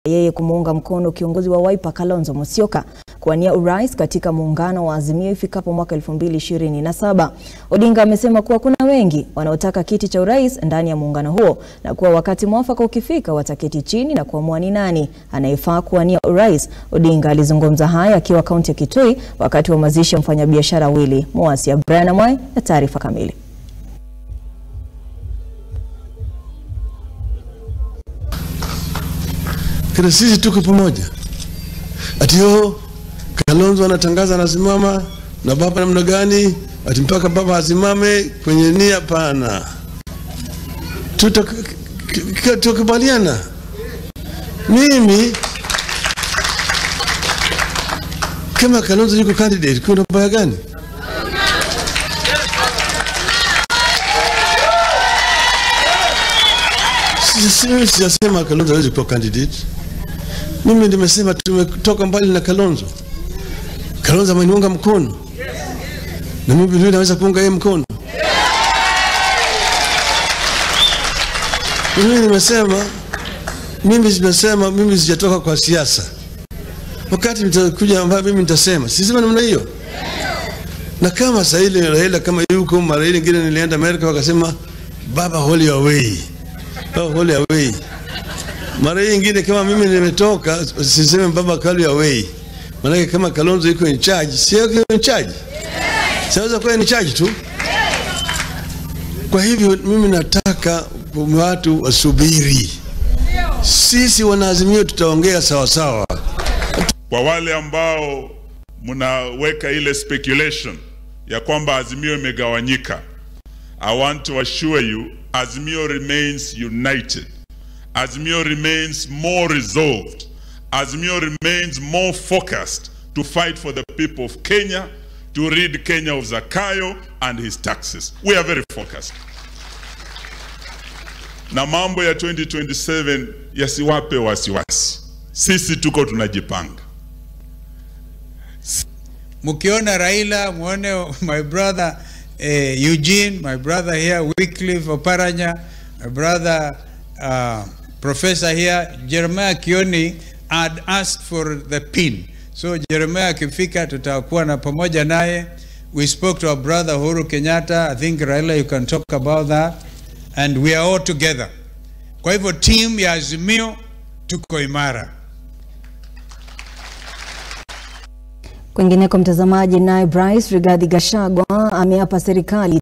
yeye kumuunga mkono kiongozi wa Wiper Kalonzo Musyoka kuwania urais katika muungano wa Azimio ifikapo mwaka 2027. Odinga amesema kuwa kuna wengi wanaotaka kiti cha urais ndani ya muungano huo na kuwa wakati mwafaka ukifika wataketi chini na kuamua ni nani anayefaa kuwania urais. Odinga alizungumza haya akiwa kaunti ya Kitui wakati wa mazishi ya mfanyabiashara Willy Muasia. Brian Amwai na taarifa kamili. Kila sisi tuko pamoja. Ati yo Kalonzo anatangaza anasimama na baba namna gani? Ati mpaka baba asimame kwenye nia? Pana, tutakubaliana. Mimi kama Kalonzo yuko candidate, kuna baya gani? Mimi sijasema Kalonzo hawezi kuwa candidate. Mimi nimesema tumetoka mbali na Kalonzo. Kalonzo ameniunga mkono na mimi vile naweza kuunga yeye mkono. Mimi nimesema mimi nimesema mimi sijatoka kwa siasa. Wakati nitakuja ambayo mimi nitasema, sisema namna hiyo. Na kama sasa ile Raila kama yuko mara ile nyingine nilienda Amerika wakasema baba hold your way. Baba hold your way. Mara hii nyingine kama mimi nimetoka, siseme baba call your way. Maanake kama Kalonzo iko in charge, si yako in charge. Siweza kuwa in charge tu. Kwa hivyo mimi nataka watu wasubiri. Sisi wanaazimio tutaongea sawa sawa. Kwa wale ambao mnaweka ile speculation ya kwamba Azimio imegawanyika, I want to assure you Azimio remains united. Azimio remains more resolved. Azimio remains more focused to fight for the people of Kenya, to rid Kenya of Zakayo and his taxes. We are very focused. Na mambo ya 2027 yasiwape wasiwasi. Sisi tuko tunajipanga. Mkiona Raila, muone my brother eh, Eugene, my brother here, Wycliffe Oparanya, my brother uh, professor here, Jeremiah Kioni had asked for the pin. So Jeremiah akifika tutakuwa na pamoja naye. We spoke to our brother Uhuru Kenyatta. I think Raila you can talk about that. And we are all together. Kwa hivyo team ya Azimio tuko imara. Kwingineko mtazamaji, naye Bryce Rigathi Gachagua ameapa serikali